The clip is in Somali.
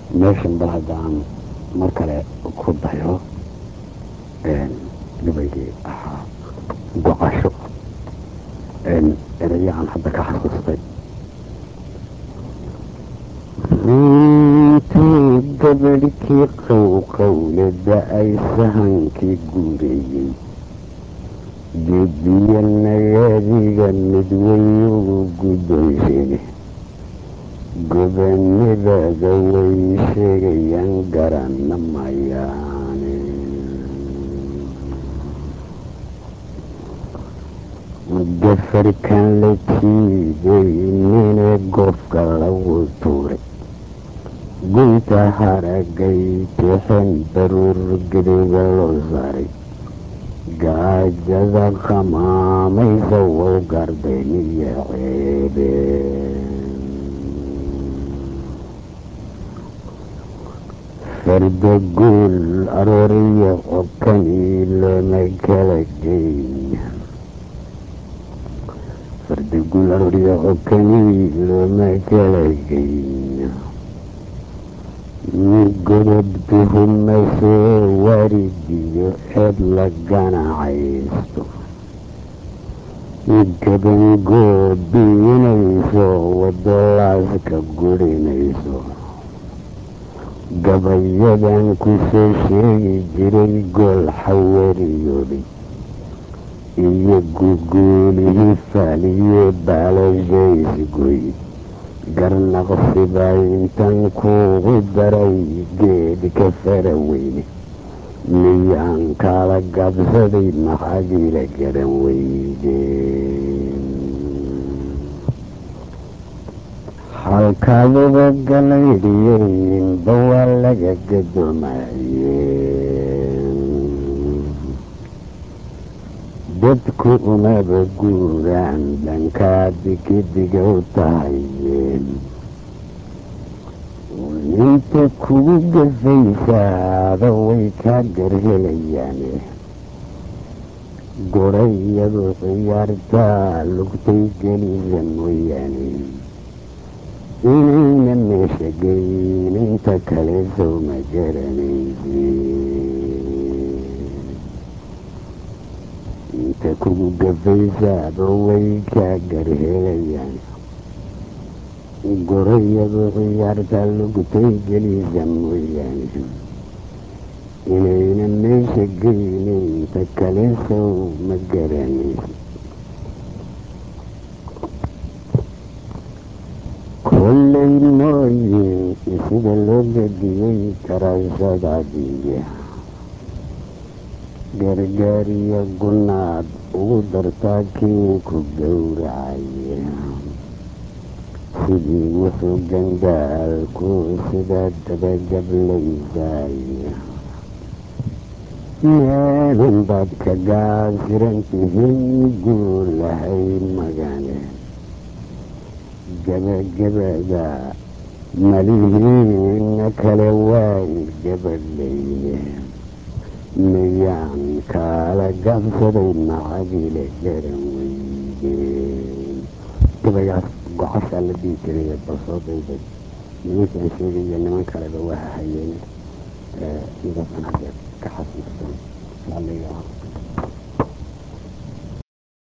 meeshan bal haddaan mar kale ku dayo gabaygii ahaa gocasho erayo aan hadda ka xasuustay intuu gabadhkii qowqowlada ay sahankii guureeyey geediya nagaadiga midweynugu guddoonsheege gobanadada way sheegayaan garana mayaane gafarkan la jiidaynine goofka lagu tuuray gunta haragay tixin baruur gadowga loo saaray gaajada qamaamaysa wow gardayniyo ceebe farda guul arooriyo cobkanii looma kala geyn farda guul arooriyo cobkanii looma kala geyn godob tuhumasee waridiyo eed la ganacaysto gabangoobiinayso wadolaaska gurinayso gabayadan ku soo sheegi jiray gool xawariyoobay iyo guguulihii faaliye baalashaysgoy garnaqsibaa intan kuugu daray geedka fara weyne miyaan kala gabsaday maxaadiila garan weydeen halkaaduba galaydhiyeynba waa laga gadoomayeen dadku umaba guuraan dhankaa digidiga u tahayeen inta kugu gafaysaada way kaa garhelayaan gorayadu ciyaartaa lugtay gelisa mooyaane inayna meesha geyn inta kale sow ma garanaysi inta kugu gafaysaaba way kaa garhelayaan gorayadu ciyaarta lugtay gelisa mooyaane inayna meesha geyne inta kale sow ma garanaysi kollay mooyin sida loo gadiyey karaashadaadiiya gargaariyo gunaad ugu dartaa kii ku gowracaya sidii wuxuu gandaalku sida dabagablaysaya meelun baad ka gaasiran tihiin guulahay magane gabagabada malihiina kale waay gabadhayne miyaan kaala gabsaday macadile garan weydeen gabaygaas gocashaa la dhihi jiray balsoo dayday nimankaan sheegaya niman kaleba waa hayeen sidaasaan hadda ka xasuustay